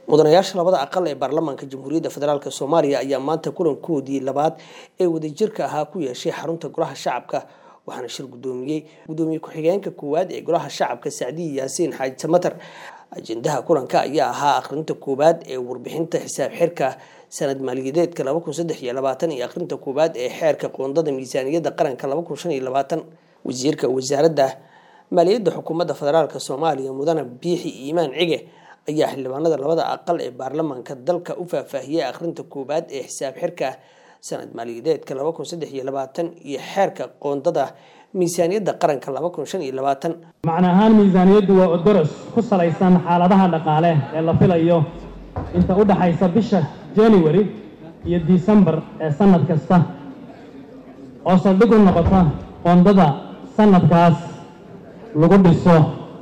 mudanayaasha labada aqal ee baarlamaanka jamhuuriyadda federaalk soomaaliya ayaa maanta kulankoodii labaad ee wadajirka ahaa ku yeeshay xarunta golaha shacabka waxaana shir gudoomiyey gudoomiye ku-xigeenka koowaad ee golaha shacabka sacdiyi yaasiin xaaji samater ajendaha kulanka ayaa ahaa akhrinta koowaad ee warbixinta xisaab xirka sanad maaliyadeedka laba kun saddex iyo labaatan iyo akhrinta koowaad ee xeerka qoondada miisaaniyadda qaranka laba kun shan iyo labaatan wasiirka wasaaradda maaliyadda xukuumadda federaalk soomaaliya mudane biixi iimaan cige ayaa xildhibaanada labada aqal ee baarlamaanka dalka u faahfaahiyey akhrinta koowaad ee xisaab xirka sanad maaliyadeedka laba kun saddex iyo labaatan iyo xeerka qoondada miisaaniyadda qaranka laba kun shan iyo labaatan macna ahaan miisaaniyaddu waa odoros ku salaysan xaaladaha dhaqaale ee la filayo inta u dhaxaysa bisha january iyo decembar ee sanad kasta oo saldhig u noqota qoondada sanadkaas lagu dhiso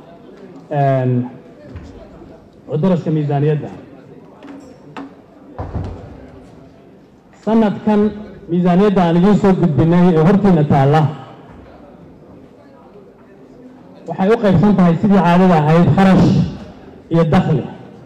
cuduraska miisaaniyadda sanadkan miisaaniyadda aan idiin soo gudbinay ee hortiina taalla waxay u qaybsan tahay sidii caadada ahayd kharash iyo dakhli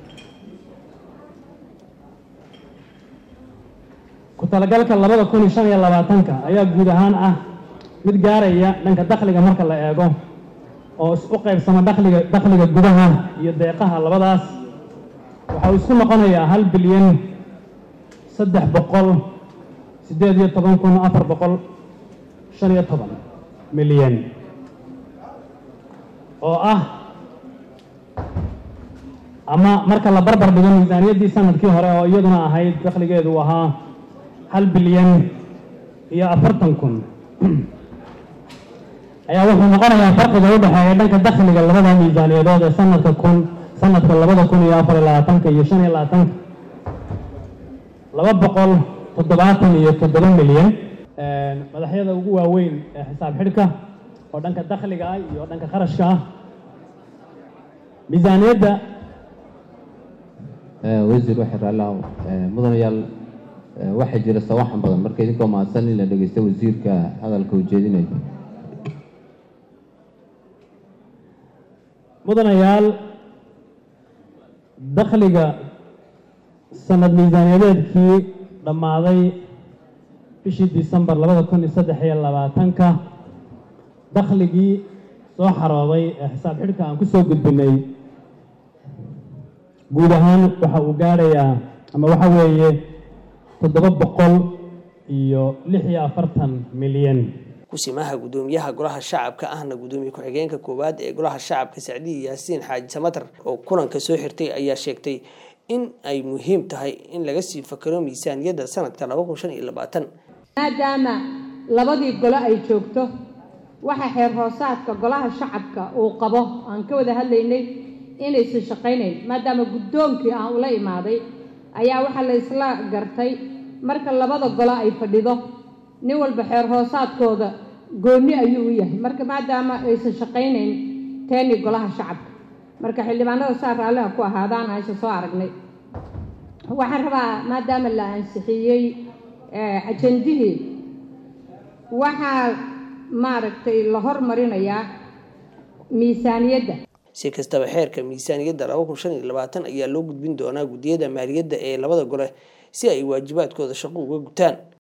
ku talagalka labada kun iyo shan iyo labaatanka ayaa guud ahaan ah mid gaaraya dhanka dakhliga marka la eego oo u qaybsama dakhliga dakhliga gudaha iyo deeqaha labadaas waxa uu isku noqonayaa hal bilyan saddex boqol siddeed iyo toban kun afar boqol shan iyo toban milyan oo ah ama marka la barbar dhigo miisaaniyaddii sanadkii hore oo iyaduna ahayd dakhligeedu ahaa hal bilyan iyo afartan kun ayaa wuxuu noqonayaa farqiga u dhexeeya dhanka dakhliga labada miisaaniyadood ee sanadka kun sanadka labada kun iyo afar iyo labaatanka iyo shan iyo labaatanka laba boqol toddobaatan iyo toddoba milyan madaxyada ugu waaweyn ee xisaab xidhka oo dhanka dakhliga ah iyo dhanka kharashka ah miisaaniyadda wasiir waxay raallah mudanayaal waxaa jira sawaxan badan marka idinkoo mahadsan in la dhegeysta wasiirka hadalka ujeedinaya mudanayaal dakhliga sanad miisaaniyadeedkii dhammaaday bishii disembar labada kun iyo saddex iyo labaatanka dakhligii soo xarooday ee xisaab xidhka aan ku soo gudbinay guud ahaan waxa uu gaadhayaa ama waxa weeye toddoba boqol iyo lix iyo afartan milyan kusimaha gudoomiyaha golaha shacabka ahna gudoomiye ku-xigeenka koowaad ee golaha shacabka sacdiyi yaasiin xaaji samater oo kulanka soo xirtay ayaa sheegtay in ay muhiim tahay in laga sii fakaro miisaaniyadda sanadka laba kun shan iyo labaatan maadaama labadii golo ay joogto waxa xeer hoosaadka golaha shacabka uu qabo aan ka wada hadlaynay inaysan shaqaynayn maadaama guddoonkii aan ula imaaday ayaa waxaa la isla gartay marka labada golo ay fadhido nin walba xeer hoosaadkooda goonni ayuu u yahay marka maadaama aysan shaqaynayn teeni golaha shacabka marka xildhibaanada saa raalliha ku ahaadaan aysa soo aragnay waxaan rabaa maadaama la ansixiyey ajendihii waxaa maaragtay la hormarinayaa miisaaniyadda si kastaba xeerka miisaaniyadda laba kun shan iyo labaatan ayaa loo gudbin doonaa guddiyada maaliyadda ee labada gole si ay waajibaadkooda shaqo uga gutaan